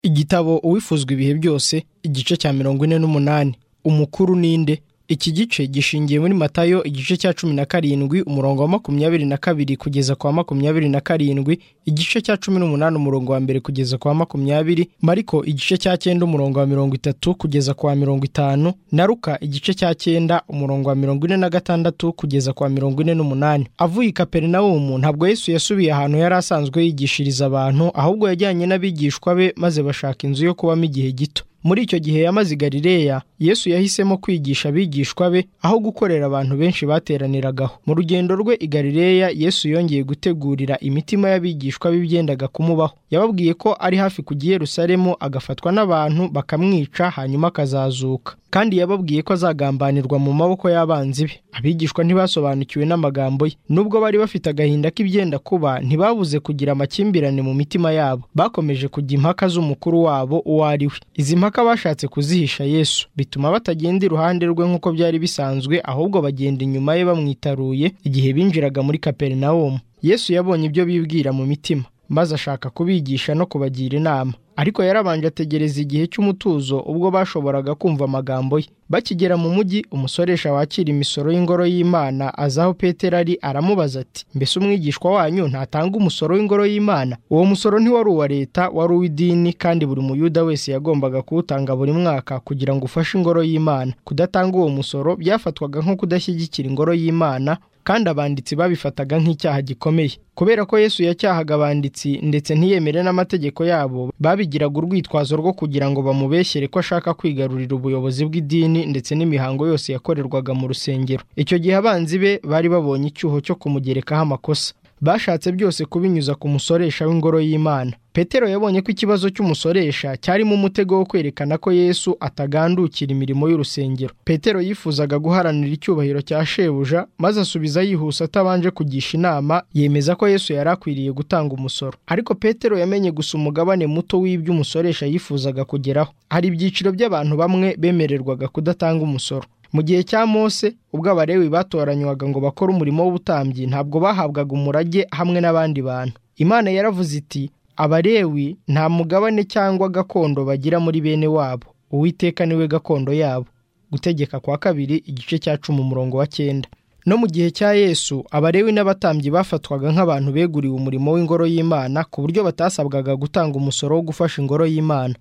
igitabo uwifuzwa ibihe byose igice cya mirongo ine n'umunani umukuru ninde iki gice gishingiye muri matayo igice cya cumi na karindwi umurongo wa makumyabiri na kabiri kugeza kwa makumyabiri na karindwi igice cya cumi n'umunani umurongo wa mbere kugeza kwa makumyabiri mariko igice cya cyenda umurongo wa mirongo itatu kugeza kwa mirongo itanu na ruka igice cya cyenda umurongo wa mirongo ine na gatandatu kugeza kwa mirongo ine n'umunani avuye i kaperinawumu ntabwo yesu yasubiye ahantu yari asanzwe yigishiriza abantu ahubwo yajyanye n'abigishwa be maze bashaka inzu yo kubamo igihe gito muri icyo gihe yamaze i galileya yesu yahisemo kwigisha abigishwa be aho gukorera abantu benshi bateraniragaho mu rugendo rwe i galileya yesu yongeye gutegurira imitima y'abigishwa be byendaga kumubaho yababwiye ko ari hafi kujya i yerusalemu agafatwa n'abantu bakamwica hanyuma akazazuka kandi yababwiye ko azagambanirwa mu maboko y'abanzi be abigishwa ntibasobanukiwe n'amagambo ye nubwo bari bafite agahinda k'ibyenda kuba ntibabuze kugira amakimbirane mu mitima yabo bakomeje kujya impaka z'umukuru wabo uwo ari we izi mpaka bashatse kuzihisha yesu bituma batagenda iruhande rwe nk'uko byari bisanzwe ahubwo bagenda inyuma ye bamwitaruye igihe binjiraga muri kaperinawumu yesu yabonye ibyo bibwira mu mitima maze ashaka kubigisha no kubagira inama ariko yarabanje ategereza igihe cy'umutuzo ubwo bashoboraga kumva amagambo ye bakigera mu mujyi umusoresha wakira imisoro y'ingoro y'imana azaho petero ari aramubaza ati mbese umwigishwa wanyu ntatanga umusoro w'ingoro y'imana uwo musoro ntiwari uwa leta wari uw'idini kandi buri muyuda wese yagombaga kuwutanga buri mwaka kugira ngo ufashe ingoro y'imana kudatanga uwo musoro byafatwaga nko kudashyigikira ingoro y'imana kandi abanditsi babifataga nk'icyaha gikomeye kubera ko yesu yacyahaga abanditsi ndetse ntiyemere n'amategeko yabo babigiraga urwitwazo rwo kugira ngo bamubeshyere ko ashaka kwigarurira ubuyobozi bw'idini ndetse n'imihango yose yakorerwaga mu rusengero icyo gihe abanzi be bari babonye icyuho cyo kumugerekaho amakosa bashatse byose kubinyuza ku musoresha w'ingoro y'imana petero yabonye ko ikibazo cy'umusoresha cyarimo umutego wo kwerekana ko yesu atagandukira imirimo y'urusengero petero yifuzaga guharanira icyubahiro cya shebuja maze asubiza yihuse atabanje kugisha inama yemeza ko yesu yari akwiriye gutanga umusoro ariko petero yamenye gusa umugabane muto w'ibyo umusoresha yifuzaga kugeraho hari ibyiciro by'abantu bamwe bemererwaga kudatanga umusoro mu gihe cya mose ubwo abarewi batoranywaga ngo bakore umurimo w'ubutambyi ntabwo bahabwaga umurage hamwe n'abandi bantu imana yaravuze iti abarewi nta mugabane cyangwa gakondo bagira muri bene wabo uwiteka niwe gakondo yabo gutegeka kwa kabiri igice cya cumi umurongo wa cyenda no mu gihe cya yesu abarewi n'abatambyi bafatwaga nk'abantu beguriwe umurimo w'ingoro y'imana ku buryo batasabwaga gutanga umusoro wo gufasha ingoro y'imana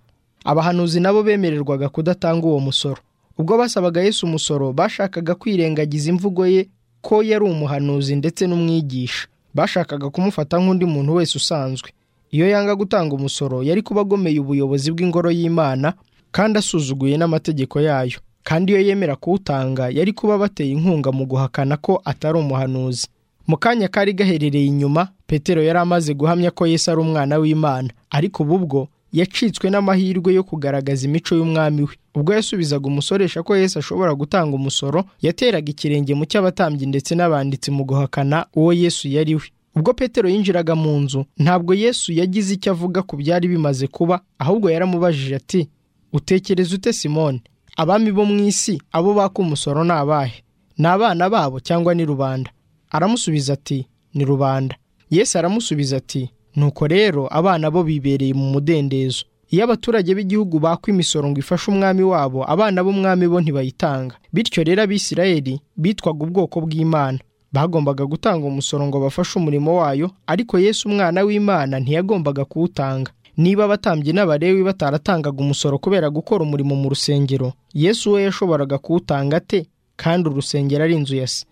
abahanuzi nabo bemererwaga kudatanga uwo musoro ubwo basabaga yesu umusoro bashakaga kwirengagiza imvugo ye ko yari umuhanuzi ndetse n'umwigisha bashakaga kumufata nk'undi muntu wese usanzwe iyo yanga gutanga umusoro yari kuba agomeye ubuyobozi bw'ingoro y'imana kandi asuzuguye n'amategeko yayo kandi iyo yemera kuwutanga yari kuba abateye inkunga mu guhakana ko atari umuhanuzi mu kanya kari gaherereye inyuma petero yari amaze guhamya ko yesu ari umwana w'imana ariko ubu bwo yacitswe n'amahirwe yo kugaragaza imico y'umwami we ubwo yasubizaga umusoresha ko yesu ashobora gutanga umusoro yateraga ikirenge mu cy'abatambyi ndetse n'abanditsi mu guhakana uwo yesu yari we ubwo petero yinjiraga mu nzu ntabwo yesu yagize icyo avuga ku byari bimaze kuba ahubwo yaramubajije ati utekereza ute simone abami bo mu isi abo baka umusoro ni abahe ni abana babo cyangwa ni rubanda aramusubiza ati ni rubanda yesu aramusubiza ati nuko rero abana bo bibereye mu mudendezo iyo abaturage b'igihugu bakwa imisoro ngo ifashe umwami wabo abana b'umwami bo ntibayitanga bityo rero abisirayeli bitwaga ubwoko bw'imana bagombaga gutanga umusoro ngo bafashe umurimo wayo ariko yesu umwana w'imana ntiyagombaga kuwutanga niba abatambyi n'abarewi bataratangaga umusoro kubera gukora umurimo mu rusengero yesu we yashoboraga kuwutanga ate kandi urusengero ari inzu ya se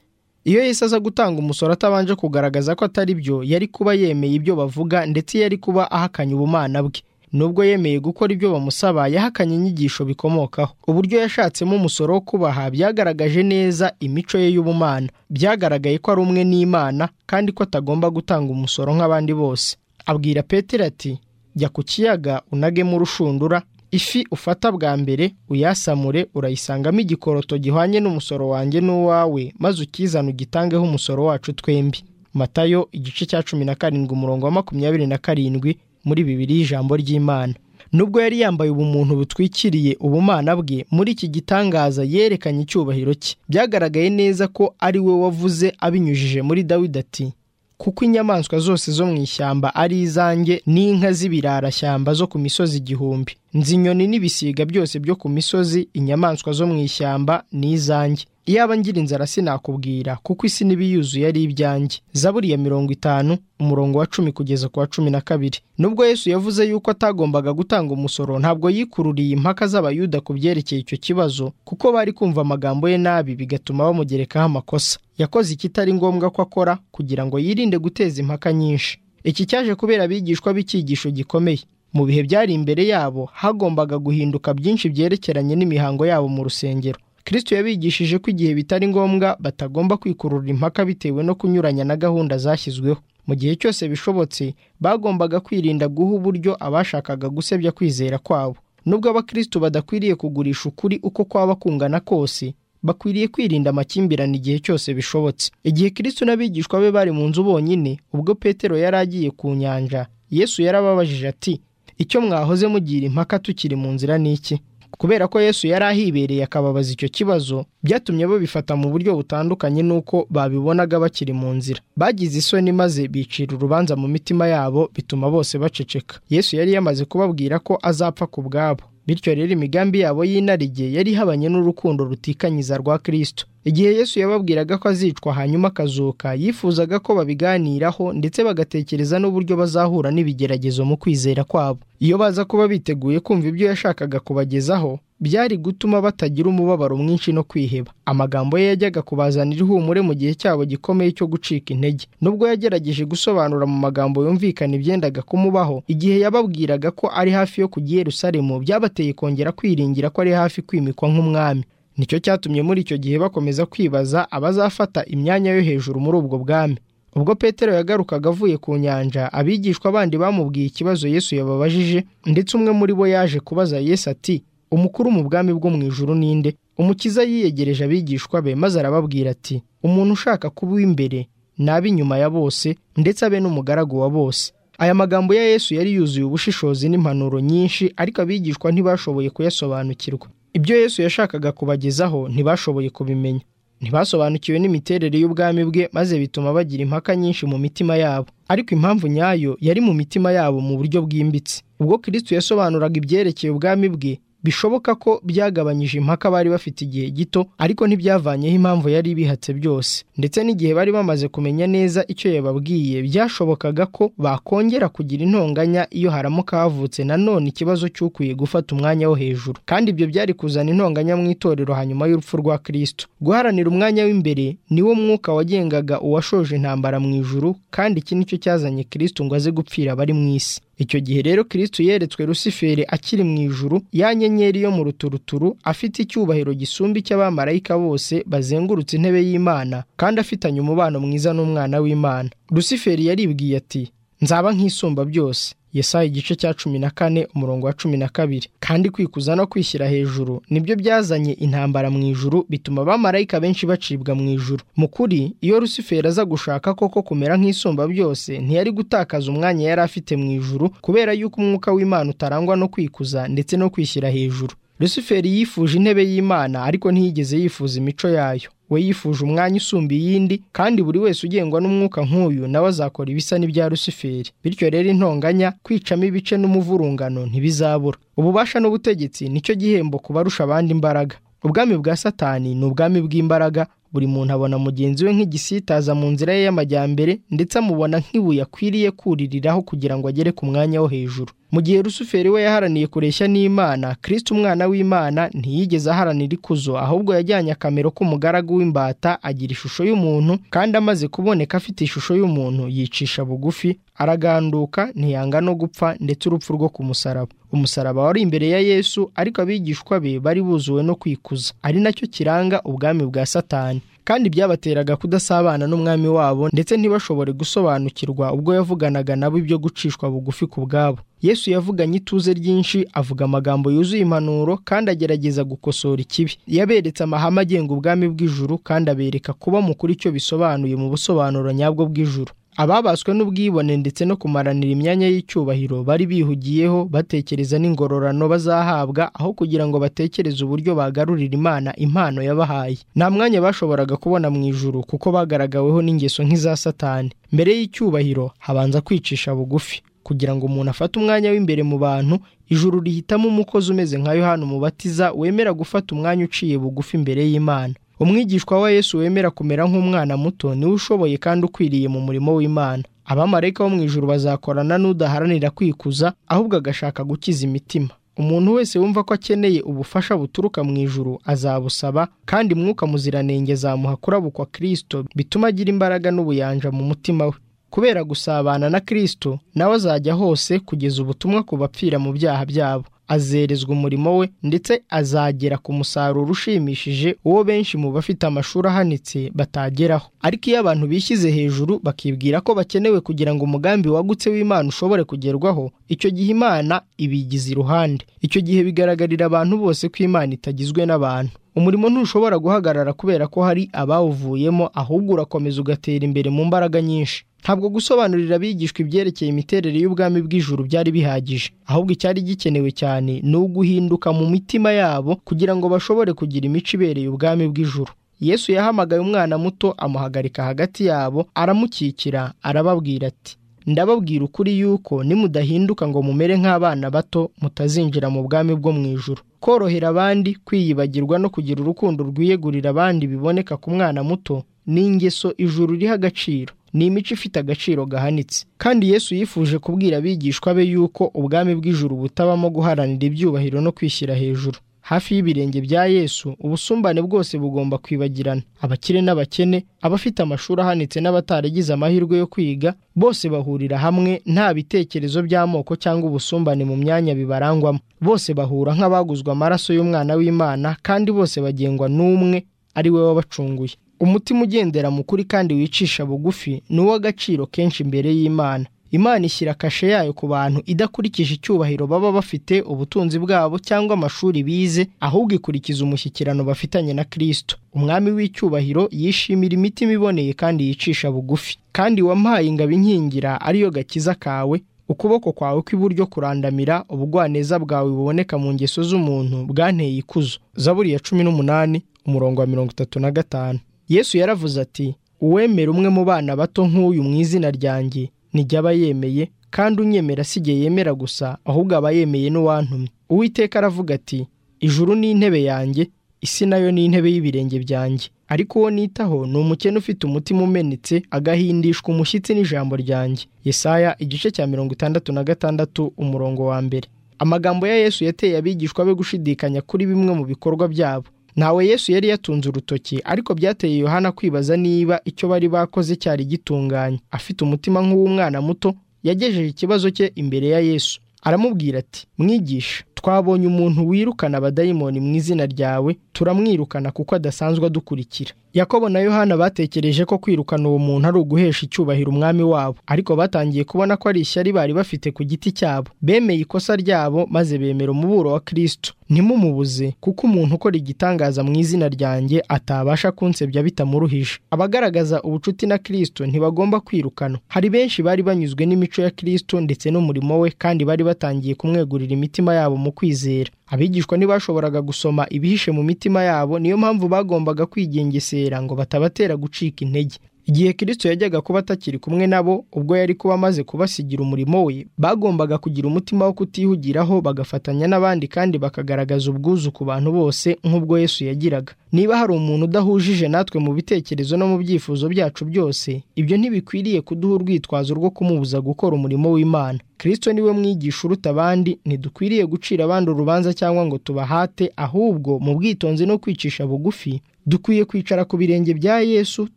iyo yesu aza gutanga umusoro atabanje kugaragaza ko atari byo yari kuba yemeye ibyo bavuga ndetse yari kuba ahakanye ubumana bwe nubwo yemeye gukora ibyo bamusaba yahakanye inyigisho bikomokaho uburyo yashatsemo umusoro wo kubaha byagaragaje neza imico ye y'ubumana byagaragaye ko ari umwe n'imana kandi ko atagomba gutanga umusoro nk'abandi bose abwira petero ati jya ku kiyaga unagemo urushundura ifi ufata bwa mbere uyasamure urayisangamo igikoroto gihwanye n'umusoro wanjye n'uwawe maze ukizana ugitangeho umusoro wacu twembi matayo igice cya cumi na karindwi umurongo wa makumyabiri na karindwi muri bibiri y'ijambo ry'imana nubwo yari yambaye ubumuntu butwikiriye ubumana bwe muri iki gitangaza yerekanye icyubahiro cye byyagaragaye neza ko ari we wavuze abinyujije muri dawidi ati kuko inyamaswa zose zo mu ishyamba ari izanjye n'inka z'ibirarashyamba zo ku misozi igihumbi nzi inyoni n'ibisiga byose byo ku misozi inyamaswa zo mu ishyamba ni izanjye iyaba ngira inzara sinakubwira kuko isi n'ibiyuzuye ari ibyanjye zaburi ya mirongo itanu umurongo wa cumi kugeza ku wa cumi na kabiri nubwo yesu yavuze yuko atagombaga gutanga umusoro ntabwo yikururiye impaka z'abayuda ku byerekeye icyo kibazo kuko bari kumva amagambo ye nabi bigatuma bamugerekaho amakosa yakoze ikitari ngombwa ko akora kugira ngo yirinde guteza impaka nyinshi iki cyaje kubera abigishwa b'icyigisho gikomeye mu bihe byari imbere yabo hagombaga guhinduka byinshi byerekeranye n'imihango yabo mu rusengero kristo yabigishije ko igihe bitari ngombwa batagomba kwikurura impaka bitewe no kunyuranya na gahunda zashyizweho mu gihe cyose bishobotse bagombaga kwirinda guha uburyo abashakaga gusebya kwizera kwabo nubwo abakristo badakwiriye kugurisha ukuri uko kwaba kungana kose bakwiriye kwirinda amakimbirane igihe cyose bishobotse igihe kristo n'abigishwa be bari mu nzu bonyine ubwo petero yari agiye ku nyanja yesu yarababajije ati icyo mwahoze mugira impaka tukiri mu nzira ni iki kubera ko yesu yari ahibereye akababaza icyo kibazo byatumye babifata mu buryo butandukanye n'uko babibonaga bakiri mu nzira bagize isoni maze bicira urubanza mu mitima yabo bituma bose baceceka yesu yari yamaze kubabwira ko azapfa ku bwabo bityo rero imigambi yabo y'inarijye yari ihabanye n'urukundo rutikanyiza rwa kirisito igihe yesu yababwiraga ko azicwa hanyuma akazuka yifuzaga ko babiganiraho ndetse bagatekereza n'uburyo bazahura n'ibigeragezo mu kwizera kwabo iyo baza kuba biteguye kumva ibyo yashakaga kubagezaho byari gutuma batagira umubabaro mwinshi no kwiheba amagambo ye yajyaga kubazanira ihumure mu gihe cyabo gikomeye cyo gucika intege nubwo yagerageje gusobanura mu magambo yumvikana ibyendaga kumubaho igihe yababwiraga ko ari hafi yo kujya i Yerusalemu byabateye kongera kwiringira ko ari hafi kwimikwa nk'umwami nicyo cyatumye muri icyo gihe bakomeza kwibaza abazafata imyanya yo hejuru muri ubwo bwami ubwo petero yagarukaga avuye ku nyanja abigishwa bandi bamubwiye ikibazo yesu yababajije ndetse umwe muri bo yaje kubaza yesu ati umukuru mu bwami bwo mu ijuru ninde umukiza yiyegereje abigishwa be maze arababwira ati umuntu ushaka kuba uw'imbere nabi inyuma ya bose ndetse abe n'umugaragu wa bose aya magambo ya yesu yari yuzuye ubushishozi n'impanuro nyinshi ariko abigishwa ntibashoboye kuyasobanukirwa ibyo yesu yashakaga kubagezaho ntibashoboye kubimenya ntibasobanukiwe n'imiterere y'ubwami bwe maze bituma bagira impaka nyinshi mu mitima yabo ariko impamvu nyayo yari mu mitima yabo mu buryo bwimbitse ubwo kirisito yasobanuraga ibyerekeye ubwami bwe bishoboka ko byagabanyije impaka bari bafite igihe gito ariko ntibyavanyeho impamvu yari ibihatse byose ndetse n'igihe bari bamaze kumenya neza icyo yababwiye byashobokaga ko bakongera kugira intonganya iyo haramuka havutse nanone ikibazo cy'ukwiye gufata umwanya wo hejuru kandi ibyo byari kuzana intonganya mu itorero hanyuma y'urupfu rwa kirisito guharanira umwanya w'imbere niwo mwuka wagengaga uwashoje intambara mu ijuru kandi iki nicyo cyazanye kirisito ngo aze gupfira abari mu isi icyo gihe rero kirisito yeretswe rusiferi akiri mu ijuru ya nyenyeri yo mu ruturuturu afite icyubahiro gisumba icy'abamarayika bose bazengurutse intebe y'imana kandi afitanye umubano mwiza n'umwana w'imana rusiferi yaribwiye ati nzaba nk'isumba byose yesaya igice cya cumi na kane umurongo wa cumi na kabiri kandi kwikuza no kwishyira hejuru nibyo byazanye intambara mu ijuru bituma abamarayika benshi bacibwa mu ijuru mu kuri iyo rusiferi aza gushaka koko kumera nk'isumba byose ntiyari gutakaza umwanya yari afite mu ijuru kubera yuko umwuka w'imana utarangwa no kwikuza ndetse no kwishyira hejuru rusiferi yifuje intebe y'imana ariko ntiyigeze yifuza imico yayo we yifuje umwanya usumba iyindi kandi buri wese ugengwa n'umwuka nk'uyu nawe azakora ibisa n'ibya rusiferi bityo rero intonganya kwicamo ibice n'umuvurungano ntibizabura ububasha n'ubutegetsi nicyo gihembo ku barusha abandi imbaraga ubwami bwa satani ni ubwami bw'imbaraga buri muntu abona mugenzi we nk'igisitaza mu nzira ye y'amajyambere ndetse amubona nk'ibuye akwiriye kuririraho kugira ngo agere ku mwanya wo hejuru mu gihe rusuferi we yaharaniye kureshya n'imana kirisiti umwana w'imana ntiyigeze aharanira ikuzo ahubwo yajyanye akamero k'umugaragu w'imbata agira ishusho y'umuntu kandi amaze kuboneka afite ishusho y'umuntu yicisha bugufi araganduka ntiyanga no gupfa ndetse urupfu rwo ku musaraba umusaraba wari imbere ya yesu ariko abigishwa be bari buzuwe no kwikuza ari nacyo kiranga ubwami bwa satani kandi byabateraga kudasabana n'umwami wabo ndetse ntibashobore gusobanukirwa ubwo yavuganaga nabo ibyo gucishwa bugufi ku bwabo yesu yavuganye ituze ryinshi avuga amagambo yuzuye impanuro kandi agerageza gukosora ikibi yaberetse amahame agenga ubwami bw'ijuru kandi abereka kuba mukuri icyo bisobanuye mu busobanuro nyabwo bw'ijuru ababaswe n'ubwibone ndetse no kumaranira imyanya y'icyubahiro bari bihugiyeho batekereza n'ingororano bazahabwa aho kugira ngo batekereze uburyo bagarurira imana impano yabahaye nta mwanya bashoboraga kubona mu ijuru kuko bagaragaweho n'ingeso nk'iza satani mbere y'icyubahiro habanza kwicisha bugufi kugira ngo umuntu afate umwanya w'imbere mu bantu ijuru rihitamo umukozi umeze nka yohani umubatiza wemera gufata umwanya uciye bugufi imbere y'imana umwigishwa wa yesu wemera kumera nk'umwana muto niwe ushoboye kandi ukwiriye mu murimo w'imana abamarayika bo mu ijoro bazakorana n'udaharanira kwikuza ahubwo agashaka gukiza imitima umuntu wese wumva ko akeneye ubufasha buturuka mu ijuru azabusaba kandi mwuka muziranenge azamuha kurabukwa kirisito bituma agira imbaraga n'ubuyanja mu mutima we kubera gusabana na kirisito nawe azajya hose kugeza ubutumwa ku bapfira mu byaha byabo azerezwa umurimo we ndetse azagera ku musaruro ushimishije uwo benshi mu bafite amashuri ahanitse batageraho ariko iyo abantu bishyize hejuru bakibwira ko bakenewe kugira ngo umugambi wagutse w'imana ushobore kugerwaho icyo gihe imana ibigize iruhande icyo gihe bigaragarira abantu bose ko imana itagizwe n'abantu umurimo ntushobora guhagarara kubera ko hari abawuvuyemo ahubwo urakomeza ugatera imbere mu mbaraga nyinshi ntabwo gusobanurira abigishwa ibyerekeye imiterere y'ubwami bw'ijuru byari bihagije ahubwo icyari gikenewe cyane ni uguhinduka mu mitima yabo kugira ngo bashobore kugira imico ibereye ubwami bw'ijuru yesu yahamagaye umwana muto amuhagarika hagati yabo aramukikira arababwira ati ndababwira ukuri yuko nimudahinduka ngo mumere nk'abana bato mutazinjira mu bwami bwo mu ijuru korohera abandi kwiyibagirwa no kugira urukundo rwiyegurira abandi biboneka ku mwana muto ni ingeso ijuru iriho agaciro ni imico ifite agaciro gahanitse kandi yesu yifuje kubwira abigishwa be yuko ubwami bw'ijuru butabamo guharanira ibyubahiro no kwishyira hejuru hafi y'ibirenge bya yesu ubusumbane bwose bugomba kwibagirana abakire n'abakene abafite amashuri ahanitse n'abataragize amahirwe yo kwiga bose bahurira hamwe nta bitekerezo by'amoko cyangwa ubusumbane mu myanya bibarangwamo bose bahura nk'abaguzwe amaraso y'umwana w'imana kandi bose bagengwa n'umwe ari we wabacunguye umutima ugendera mu kuri kandi wicisha bugufi ni uw'agaciro kenshi imbere y'imana imana ishyira kashe yayo ku bantu idakurikije icyubahiro baba bafite ubutunzi bwabo cyangwa amashuri bize ahubwo ikurikiza umushyikirano bafitanye na kirisito umwami w'icyubahiro yishimira imitima iboneye kandi yicisha bugufi kandi wampaye ingabo inkingira ariyo gakiza kawe ukuboko kwawe kw'iburyo kurandamira ubugwaneza bwawe buboneka mu ngeso z'umuntu bwanteye ikuzo zaburi ya cumi n'umunani umurongo wa mirongo itatu na gatanu yesu yaravuze ati uwemera umwe mu bana bato nk'uyu mu izina ryanjye nijya aba yemeye kandi unyemera si igihe yemera gusa ahubwo aba yemeye n'uwantumye uwiteka aravuga ati ijuru ni intebe yanjye isi nayo ni intebe y'ibirenge byanjye ariko uwo nitaho ni umukene ufite umutima umenetse agahindishwa umushyitsi n'ijambo ryanjye yesaya igice cya mirongo itandatu na gatandatu umurongo wa mbere amagambo ya yesu yateye abigishwa be gushidikanya kuri bimwe mu bikorwa byabo ntawe yesu yari yatunze urutoki ariko byateye yohana kwibaza niba icyo bari bakoze cyari gitunganye afite umutima nk'uw'umwana muto yagejeje ikibazo cye imbere ya yesu aramubwira ati mwigisha twabonye umuntu wirukana abadayimoni mu izina ryawe turamwirukana kuko adasanzwe adukurikira yakobo na yohana batekereje ko kwirukana uwo muntu ari uguhesha icyubahiro umwami wabo ariko batangiye kubona ko ari ishyari bari bafite ku giti cyabo bemeye ikosa ryabo maze bemera umuburo wa kirisito ntimumubuze kuko umuntu ukora igitangaza mu izina ryanjye atabasha kunsebya bitamuruhije abagaragaza ubucuti na kirisito ntibagomba kwirukana hari benshi bari banyuzwe n'imico ya kirisito ndetse n'umurimo we kandi bari batangiye kumwegurira imitima yabo mu kwizera abigishwa ntibashoboraga gusoma ibihishe mu mitima yabo niyo mpamvu bagombaga kwigengesera ngo batabatera gucika intege igihe kirisito yajyaga kuba atakiri kumwe nabo ubwo yari kuba amaze kubasigira umurimo we bagombaga kugira umutima wo kutihugiraho bagafatanya n'abandi kandi bakagaragaza ubwuzu ku bantu bose nk'ubwo yesu yagiraga niba hari umuntu udahujije natwe mu bitekerezo no mu byifuzo byacu byose ibyo ntibikwiriye kuduha urwitwazo rwo kumubuza gukora umurimo w'imana kirisito niwe mwigisha uruta abandi ntidukwiriye gucira abandi urubanza cyangwa ngo tubahate ahubwo mu bwitonzi no kwicisha bugufi dukwiye kwicara ku birenge bya yesu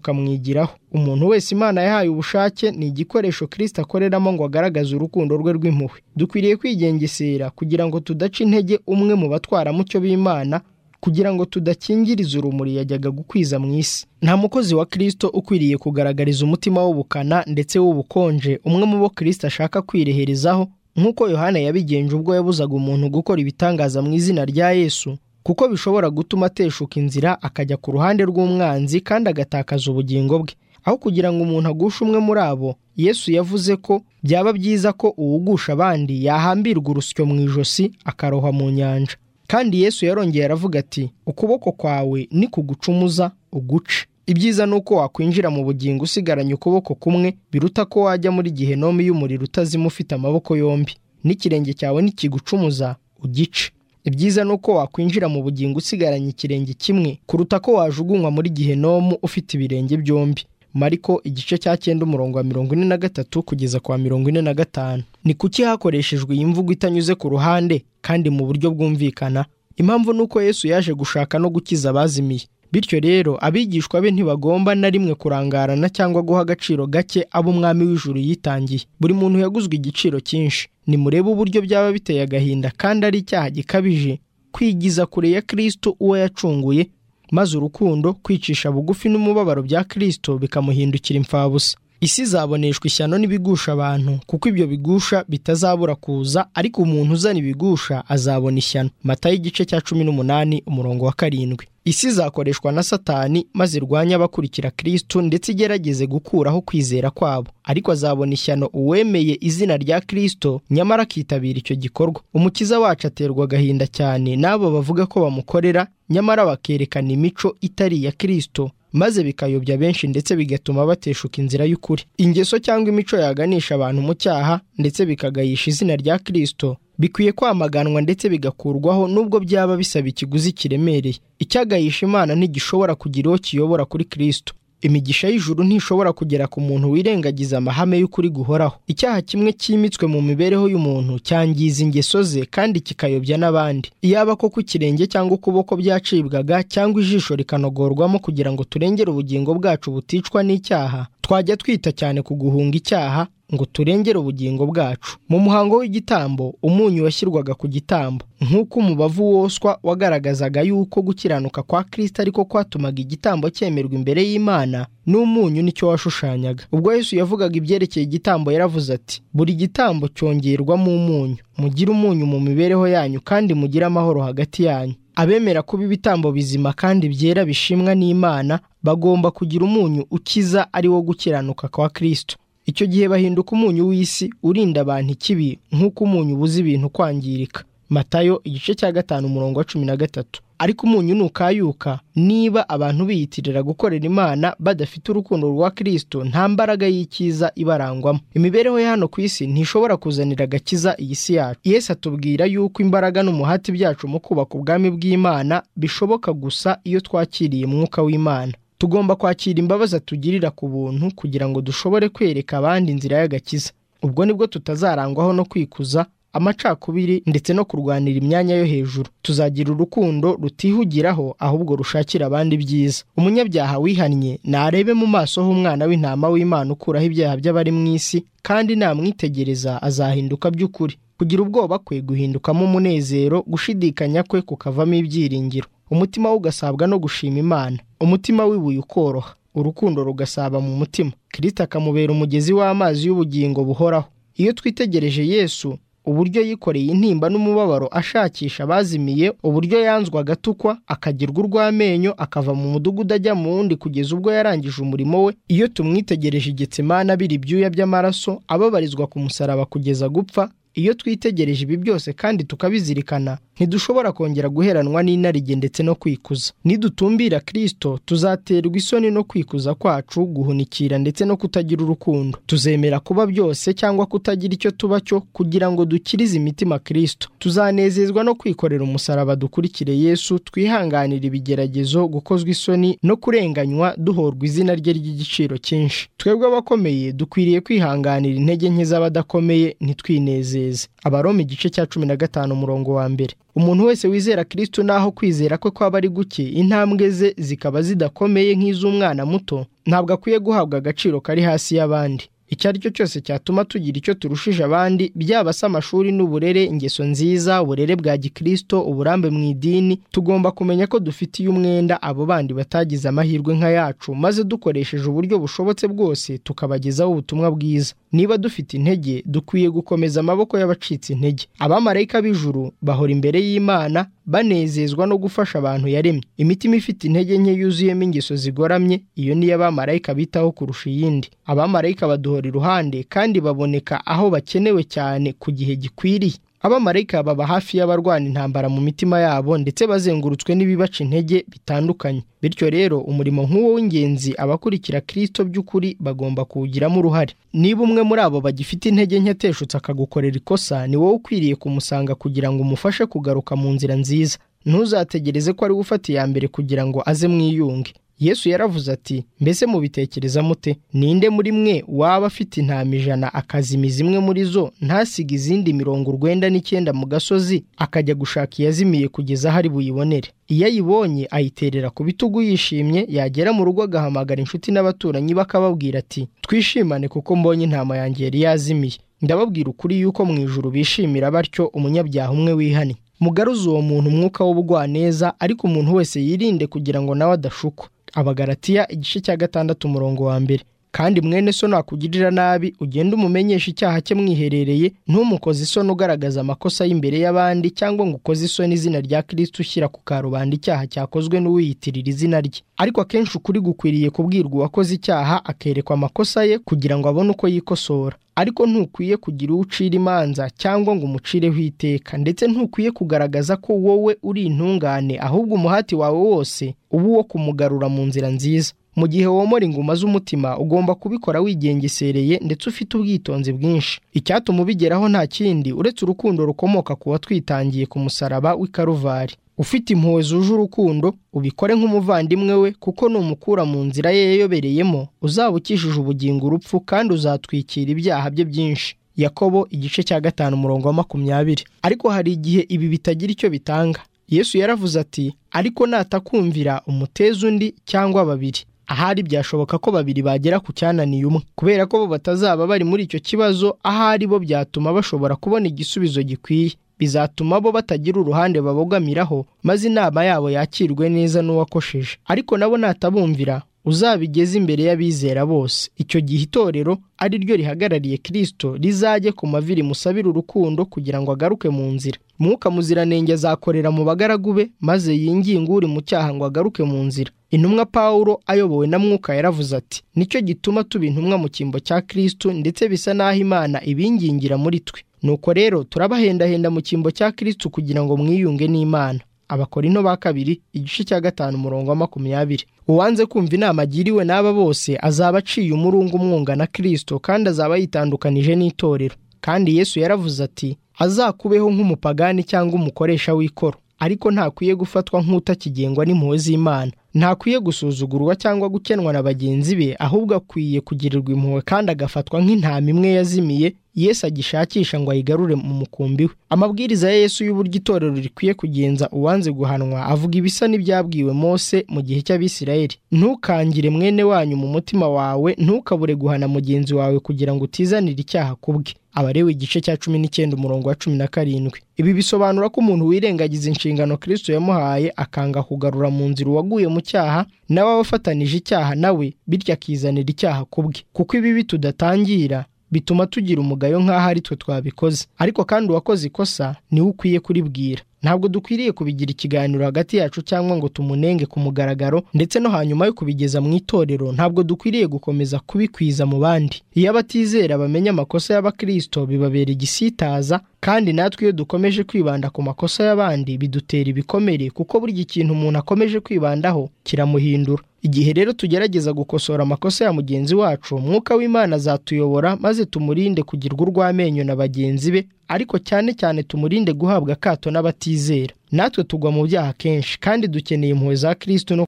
tukamwigiraho umuntu wese imana yahaye ubushake ni igikoresho kirisita akoreramo ngo agaragaze urukundo rwe rw'impuhwe dukwiriye kwigengesera kugira ngo tudaca intege umwe mu batwaramucyo b'imana kugira ngo tudakingiriza urumuri yajyaga gukwiza mu isi nta mukozi wa kirisito ukwiriye kugaragariza umutima w'ubukana ndetse w'ubukonje umwe mu bo kirisito ashaka kwireherezaho nk'uko yohana yabigenje ubwo yabuzaga umuntu gukora ibitangaza mu izina rya yesu kuko bishobora gutuma ateshuka inzira akajya ku ruhande rw'umwanzi kandi agatakaza ubugingo bwe aho kugira ngo umuntu agushe umwe muri abo yesu yavuze ko byaba byiza ko uwugusha abandi yahambirwa urusyo mu ijosi akarohwa mu nyanja kandi yesu yarongera aravuga ati ukuboko kwawe ni kugucumuza uguce ibyiza ni uko wakwinjira mu bugingo usigaranye ukuboko kumwe biruta ko wajya muri gihenomi y'umuriro utazima ufite amaboko yombi n'ikirenge cyawe nikigucumuza ugice ibyiza ni uko wakwinjira mu bugingo usigaranye ikirenge kimwe kuruta ko wajugunywa muri gihenomu ufite ibirenge byombi mariko igice cya cyenda umurongo wa mirongo ine na gatatu kugeza kwa mirongo ine na gatanu ni kuki hakoreshejwe iyi mvugo itanyuze ku ruhande kandi mu buryo bwumvikana impamvu ni uko yesu yaje gushaka no gukiza abazimiye bityo rero abigishwa be ntibagomba na rimwe kurangarana cyangwa guha agaciro gake abo umwami w'ijuru yitangiye buri muntu yaguzwe igiciro cyinshi nimurebe uburyo byaba biteye agahinda kandi ari icyaha gikabije kwigiza kure ya kirisito uwo yacunguye maze urukundo kwicisha bugufi n'umubabaro bya kirisito bikamuhindukira imfabusa isi izaboneshwa ishyano n'ibigusha abantu kuko ibyo bigusha bitazabura kuza ariko umuntu uzana ibigusha azabona ishyano mata y'igice cya cumi n'umunani umurongo wa karindwi isi izakoreshwa na satani maze irwanye abakurikira kirisito ndetse igerageze gukuraho kwizera kwabo ariko azabona ishyano uwemeye izina rya kirisito nyamara akitabira icyo gikorwa umukiza wacu aterwa agahinda cyane n'abo bavuga ko bamukorera nyamara bakerekana imico itari iya kirisito maze bikayobya benshi ndetse bigatuma bateshuka inzira y'ukuri ingeso cyangwa imico yaganisha abantu mu cyaha ndetse bikagayisha izina rya kirisito bikwiye kwamaganwa ndetse bigakurwaho nubwo byaba bisaba ikiguzi kiremereye icyagayisha imana ntigishobora kugira uwo kiyobora kuri kirisito imigisha y'ijuru ntishobora kugera ku muntu wirengagiza amahame y'ukuri guhoraho icyaha kimwe cyimitswe mu mibereho y'umuntu cyangiza ingeso ze kandi kikayobya n'abandi iyaba ko ku kirenge cyangwa ukuboko byacibwaga cyangwa ijisho rikanogorwamo kugira ngo turengere ubugingo bwacu buticwa n'icyaha twajya twita cyane ku guhunga icyaha ngo turengere ubugingo bwacu mu muhango w'igitambo umunyu washyirwaga ku gitambo nk'uko umubavu woswa wagaragazaga yuko gukiranuka kwa kirisita ariko kwatumaga igitambo cyemerwa imbere y'imana n'umunyu nicyo washushanyaga ubwo yesu yavugaga ibyerekeye igitambo yaravuze ati buri gitambo cyongerwamo umunyu mugire umunyu mu mibereho yanyu kandi mugire amahoro hagati yanyu abemera kuba ibitambo bizima kandi byera bishimwa n'imana bagomba kugira umunyu ukiza ari wo gukiranuka kwa kirisito icyo gihe bahinduka umunyu w'isi urinda abantu ikibi nk'uko umunyu ubuze ibintu kwangirika matayo igice cya gatanu umurongo wa cumi na gatatu ariko umunyu nukayuka niba abantu biyitirira gukorera imana badafite urukundo rwa kirisito nta mbaraga y'icyiza ibarangwamo imibereho ya hano ku isi ntishobora kuzanira agakiza iyi si yacu yesu atubwira yuko imbaraga n'umuhati byacu mu kubaka ubwami bw'imana bishoboka gusa iyo twakiriye umwuka w'imana tugomba kwakira imbabazi atugirira ku buntu kugira ngo dushobore kwereka abandi inzira y'agakiza ubwo nibwo tutazarangwaho no kwikuza amacakubiri ndetse no kurwanira imyanya yo hejuru tuzagira urukundo rutihugiraho ahubwo rushakira abandi ibyiza umunyabyaha wihannye narebe mu maso h'umwana w'intama w'imana ukuraho ibyaha by'abari mu isi kandi namwitegereza azahinduka by'ukuri kugira ubwoba kwe guhindukamo umunezero gushidikanya kwe kukavamo ibyiringiro umutima we ugasabwa no gushima imana umutima wibuye ukoroha urukundo rugasaba mu mutima kirisita akamubera umugezi w'amazi y'ubugingo buhoraho iyo twitegereje yesu uburyo yikoreye intimba n'umubabaro ashakisha abazimiye uburyo yanzwa agatukwa akagirwa urw'amenyo akava mu mudugudu ajya mu wundi kugeza ubwo yarangije umurimo we iyo tumwitegereje igitsimana abira ibyuya by'amaraso ababarizwa ku musaraba kugeza gupfa iyo twitegereje ibi byose kandi tukabizirikana ntidushobora kongera guheranwa n'inarijye ndetse no kwikuza nidutumbira kirisito tuzaterwa isoni no kwikuza kwacu guhunikira ndetse no kutagira urukundo tuzemera kuba byose cyangwa kutagira icyo tuba cyo kugira ngo dukirize imitima kirisito tuzanezezwa no kwikorera umusaraba dukurikire yesu twihanganira ibigeragezo gukozwa isoni no kurenganywa duhorwa izina rye ry'igiciro cyinshi twebwe abakomeye dukwiriye kwihanganira intege nke z'abadakomeye ntitwinezeze abaroma igice cya cumi na gatanu umurongo wa mbere umuntu wese wizera kirisito n'aho kwizera kwe kwaba ari guke intambwe ze zikaba zidakomeye nk'iz'umwana muto ntabwo akwiye guhabwa agaciro kari hasi y'abandi icyo ari cyo cyose cyatuma tugira icyo turushije abandi byaba se amashuri n'uburere ingeso nziza uburere bwa gikirisito uburambe mu idini tugomba kumenya ko dufitiye umwenda abo bandi batagize amahirwe nka yacu maze dukoresheje uburyo bushobotse bwose tukabagezaho ubutumwa bwiza niba dufite intege dukwiye gukomeza amaboko y'abacitse intege abamarayika b'ijuru bahora imbere y'imana banezezwa no gufasha abantu yaremye imitima ifite intege nke yuzuyemo ingeso zigoramye iyo niyo abamarayika bitaho kurusha iyindi abamarayika baduhora iruhande kandi baboneka aho bakenewe cyane ku gihe gikwiriye abamarayika baba hafi y'abarwana intambara mu mitima yabo ndetse bazengurutswe n'ibibaca intege bitandukanye bityo rero umurimo nk'uwo w'ingenzi abakurikira kirisito by'ukuri bagomba kuwugiramo uruhare niba umwe muri abo bagifite intege nke ateshutse akagukorera ikosa ni wowe ukwiriye kumusanga kugira ngo umufashe kugaruka mu nzira nziza ntuzategereze ko ari we ufata iya mbere kugira ngo aze mwiyunge yesu yaravuze ati mbese mubitekereza mute ninde muri mwe waba afite intama ijana akazima zimwe muri zo ntasige izindi mirongo urwenda n'icyenda mu gasozi akajya gushaka iyazimiye kugeza aho ari buyibonere iyo ayibonye ayiterera ku bitugu yishimye yagera mu rugo agahamagara inshuti n'abaturanyi bakababwira ati twishimane kuko mbonye intama yanjye yari yazimiye ndababwira ukuri yuko mu ijuru bishimira batyo umunyabyaha umwe wihannye mugaruze uwo muntu umwuka w'ubugwaneza ariko umuntu wese yirinde kugira ngo nawe adashukwa abagaratiya igice cya gatandatu umurongo wa mbere kandi mwene so nakugirira nabi ugenda umumenyesha icyaha cye mwiherereye ntumukoze isoni ugaragaza amakosa y'imbere y'abandi cyangwa ngo ukoze isoni izina rya kirisiti ushyira ku karubanda icyaha cyakozwe n'uwiyitirira izina rye ariko akenshi ukuri gukwiriye kubwirwa uwakoze icyaha akerekwa amakosa ye kugira ngo abone uko yikosora ariko ntukwiye kugira uwo ucira imanza cyangwa ngo umucireho iteka ndetse ntukwiye kugaragaza ko wowe uri intungane ahubwo umuhati wawe wose uba uwo kumugarura mu nzira nziza mu gihe womora inguma z'umutima ugomba kubikora wigengesereye ndetse ufite ubwitonzi bwinshi icyatuma ubigeraho nta kindi uretse urukundo rukomoka ku watwitangiye ku musaraba w'ikaruvari ufite impuhwe zuje urukundo ubikore nk'umuvandimwe we kuko numukura mu nzira ye yayobereyemo uzaba ukishije ubugingo urupfu kandi uzatwikira ibyaha bye byinshi yakobo igice cya gatanu umurongo wa makumyabiri ariko hari igihe ibi bitagira icyo bitanga yesu yaravuze ati ariko natakumvira umuteza undi cyangwa babiri ahari byashoboka ko babiri bagera ku cyananiye umwe kubera ko bo batazaba bari muri icyo kibazo ahari bo byatuma bashobora kubona igisubizo gikwiye bizatuma bo batagira uruhande babogamiraho maze inama yabo yakirwe neza n'uwakosheje ariko nabo natabumvira uzabigeze imbere y'abizera bose icyo gihe itorero ari ryo rihagarariye kirisito rizajye ku mavi rimusabira urukundo kugira ngo agaruke mu nzira mwuka muziranenge azakorera mu bagaragu be maze yinginge uri mu cyaha ngo agaruke mu nzira intumwa pawulo ayobowe na mwuka yaravuze ati nicyo gituma tuba intumwa mu cyimbo cya kirisito ndetse bisa n'aho imana ibingingira muri twe nuko rero turabahendahenda mu cyimbo cya kirisito kugira ngo mwiyunge n'imana abakorinto ba kabiri igice cya gatanu umurongo wa makumyabiri uwanze kumva inama agiriwe n'aba bose azaba aciye umurungu umwunga na kirisito kandi azaba yitandukanije n'itorero kandi yesu yaravuze ati azakubeho nk'umupagani cyangwa umukoresha w'ikoro ariko ntakwiye gufatwa nk'utakigengwa n'impuhwe z'imana ntakwiye gusuzugurwa cyangwa gukenwa na bagenzi be ahubwo akwiye kugirirwa impuhwe kandi agafatwa nk'intama imwe yazimiye yesu agishakisha ngo ayigarure mu mukumbi we amabwiriza ya yesu y'uburyo itorero rikwiye kugenza uwanze guhanwa avuga ibisa n'ibyabwiwe mose mu gihe cy'abisirayeli ntukangire mwene wanyu mu mutima wawe ntukabure guhana mugenzi wawe kugira ngo utizanire icyaha ku bwe abarewe igice cya cumi n'icyenda umurongo wa cumi na karindwi ibi bisobanura ko umuntu wirengagiza inshingano kirisito yamuhaye akanga kugarura mu nzira uwaguye mu cyaha nawe aba afatanije icyaha nawe bityo akizanira icyaha ku bwe kuko ibibi tudatangira bituma tugira umugayo nk'aho ari twe twabikoze ariko kandi uwakoze ikosa niwe ukwiye kuribwira ntabwo dukwiriye kubigira ikiganiro hagati yacu cyangwa ngo tumunenge ku mugaragaro ndetse no hanyuma yo kubigeza mu itorero ntabwo dukwiriye gukomeza kubikwiza mu bandi iyo abatizera bamenya amakosa y'abakirisito bibabera igisitaza kandi natwe iyo dukomeje kwibanda ku makosa y'abandi bidutera ibikomere kuko buri kintu umuntu akomeje kwibandaho kiramuhindura igihe rero tugerageza gukosora amakosa ya mugenzi wacu umwuka w'imana azatuyobora maze tumurinde kugirwa urw'amenyo na bagenzi be ariko cyane cyane tumurinde guhabwa akato n'abatizera natwe tugwa mu byaha kenshi kandi dukeneye impuhwe za kirisito no